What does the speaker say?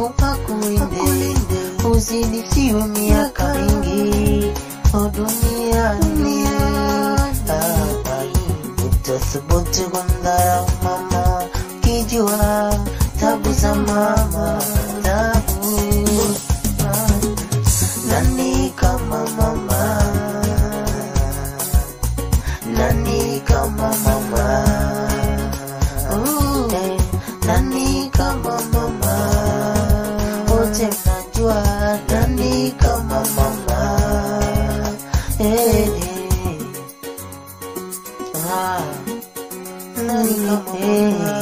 Mungu akulinde, uzidishiwe miaka mingi o duniani. Ah, Utathubutu kumdharau mama, kijua tabu za mama, tabu Ah, nani kama mama, nani kama mama, Ooh, eh, nani kama mama, wote mnajua nani kama mama, eh, eh. Ah, nani kama mama